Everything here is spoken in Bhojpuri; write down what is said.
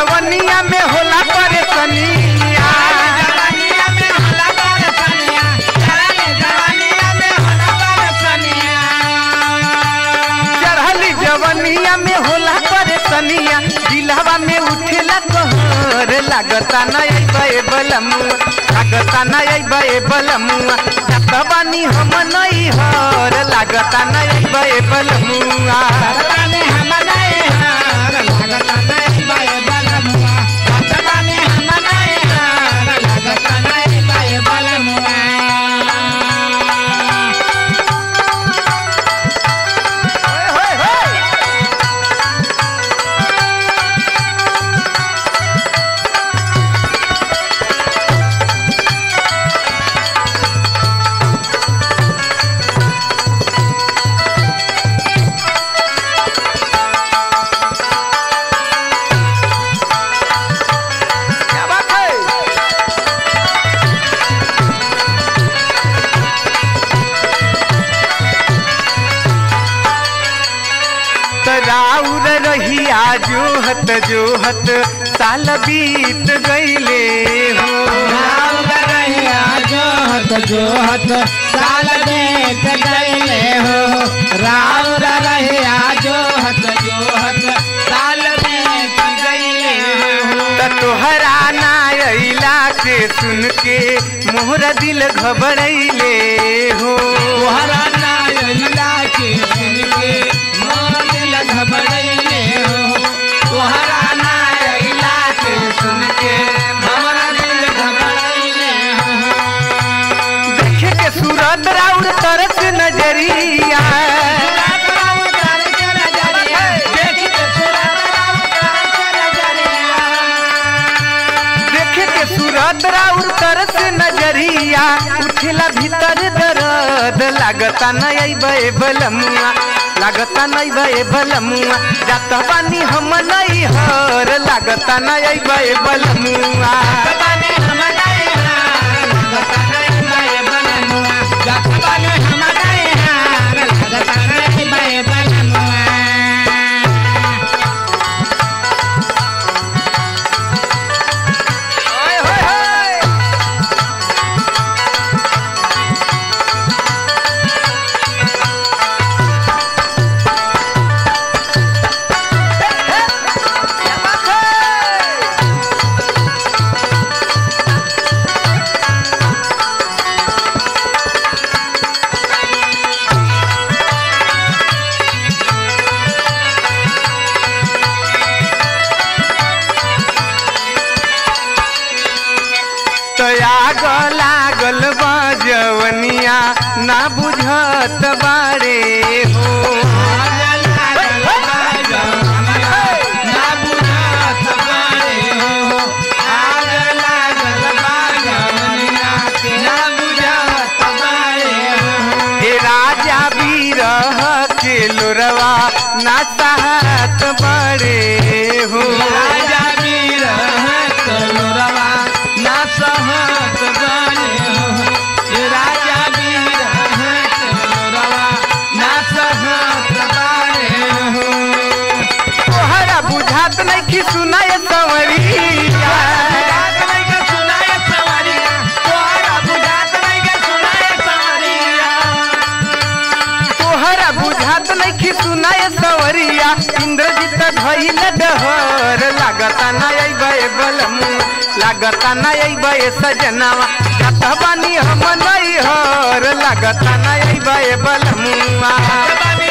जवनिया में होला परेशानिया जवानिया में होला परेशानिया चढ़ले जवानिया में होला परेशानिया चढ़ली जवनिया में होला परेशानिया दिलहवा में उठेला कहर लागता न अइबे बलमुआ लागता न अइबे बलमुआ जात बानी हम नहीं हर लागता न अइबे बलमुआ भगवाने हम नहीं हार लागता नहीं बाए बलमुआ भगवाने हम नहीं हार लागता नहीं बाए बलमुआ होय, होय, होय। क्या बात है तराउर रहिया जोहत जोहत साल बीत गईले हो राम रहिया जोहत जोहत साल देख गईले हो राम रहिया जोहत जोहत साल देख गईले हो त तोहरा ना अइला के सुन के मोहरा दिल घबरैले हो तोहरा नायला के सुन के मोर दिल घबरैले हो तोहरा नायला के सुन के हमरा दिल घबरैले हो देखे के सूरत राउर तरस नजरिया देखे के सूरत राउर तरस नजरिया उठेला भीतर दर्द लागता न अइबे बलमुआ लागता न अइबे बलमुआ जात बानी हम नहीं हर लागता न अइबे बलमुआ ओए होए होए क्या बात है तया लागल बजवनिया ना बुझत बारे हो हे राजा बीरह के लोरवा ना सहत बड़े हो राजा वीर कलोरवा ना सहत बने हो ये राजा वीर कलोरवा ना सहत बने हो तोहरा बुझात नहीं कि सुनाय संवरिया बुझात नहीं के सुनाए सवारिया तोहरा बुझात नहीं के सुनाए सवारिया तोहरा बुझात नहीं कि सुनाय संवरिया इंद्रजीत धइल डहर लागता ना अइबे बलमु लागता ना अइबे सजनावा जात बानी हम नहीं हर लागता ना अइबे बलमुआ जवानी